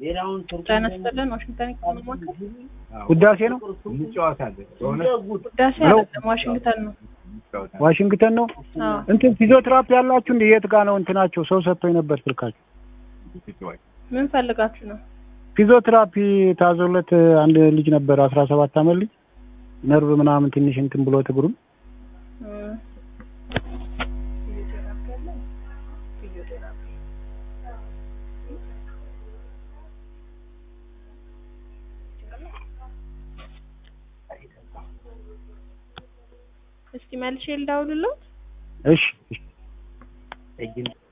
ጤና ይስጥልን ዋሽንግተን ይከማማከል ውዳሴ ነው እንጫወታለን በሆነ ውዳሴ ሄሎ። አይደለም ዋሽንግተን ነው እንጫወታለን። ዋሽንግተን ነው አዎ እንትን ፊዚዮቴራፒ ያላችሁ እንደ የት ጋ ነው እንትናቸው ሰው ሰጥቶኝ ነበር ስልካቸው እንጫወት። ምን ፈልጋችሁ ነው ፊዚዮቴራፒ ታዞለት አንድ ልጅ ነበር አስራ ሰባት አመት ልጅ ነርቭ ምናምን ትንሽ እንትን ብሎት እግሩን እም። ፊዚዮቴራፒ አለ? ፊዚዮቴራፒ እስቲ መልሼ ልደውልልዎት እሺ እሺ